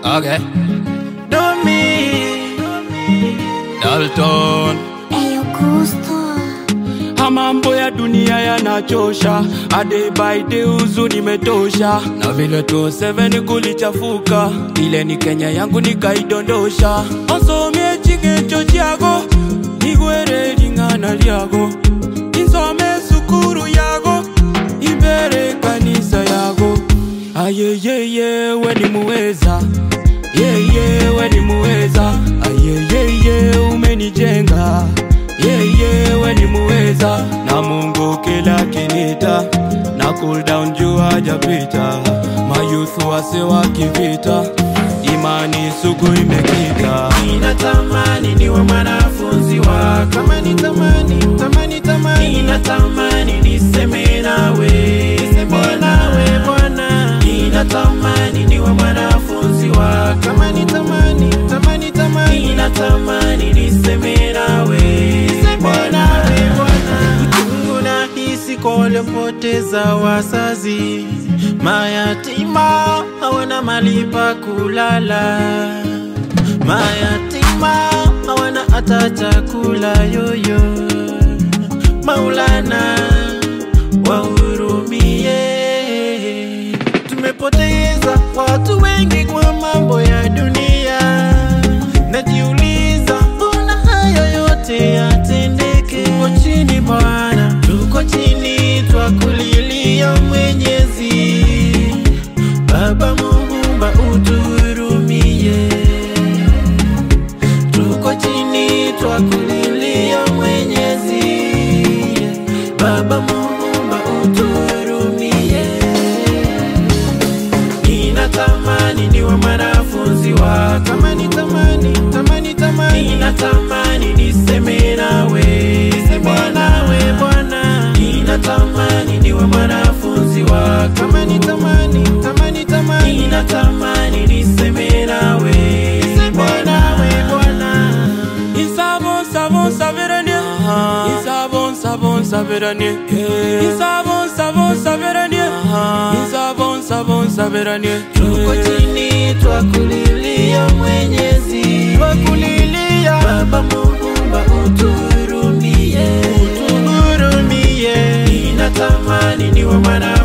Okay. Domi Dalton. Eyo Gusto Ha, mambo ya dunia yanachosha, a day by day huzuni imetosha, na vile 27 kulichafuka, ile ni Kenya yangu nikaidondosha, osomie chigecho chiago igwere ling'ana lyago insome sukuru yago imbere kanisa yago ayeyeye we ni muweza yeye we ni muweza ayeyeye umenijenga yeye we ni muweza na Mungu kila kinita na cool down juu hajapita mayuthu wase wakivita imani sugu imekita Ninatamani niwe mwanafunzi wako, kama nitamani, tamani, tamani. Ninatamani niseme nawe, niseme nawe Bwana. Ninatamani niwe mwanafunzi wako, kama nitamani, tamani, tamani. Ninatamani niseme nawe, niseme nawe Bwana. Uchungu nahisi kwa waliopoteza wazazi, mayatima hawana mahali pa kulala mayatima hawana hata chakula yoyo. Maulana wahurumie, tumepoteza watu wengi kwa mambo ya dunia. Najiuliza, mbona hayo yote yatendeke? Tuko chini Bwana, tuko chini twakulilia Mwenyezi Baba Muumba, utuhurumie tuko chini twakulilia Mwenyezi Baba Muumba utuhurumie. Ninatamani niwe mwanafunzi wako, kama nitamani, tamani, tamani. Ninatamani niseme nawe, niseme nawe Bwana. Ninatamani niwe mwanafunzi wako, kama nitamani, tamani, tamani. Ninatamani niseme nawe, niseme nawe Bwana. Insabon sabon saveranie Insabon sabon saveranie Insabon sabon saveranie Insabon sabon saveranie Tuko chini twakulilia Mwenyezi, twakulilia Baba Muumba, utuhurumie, utuhurumie. Ninatamani niwe mwana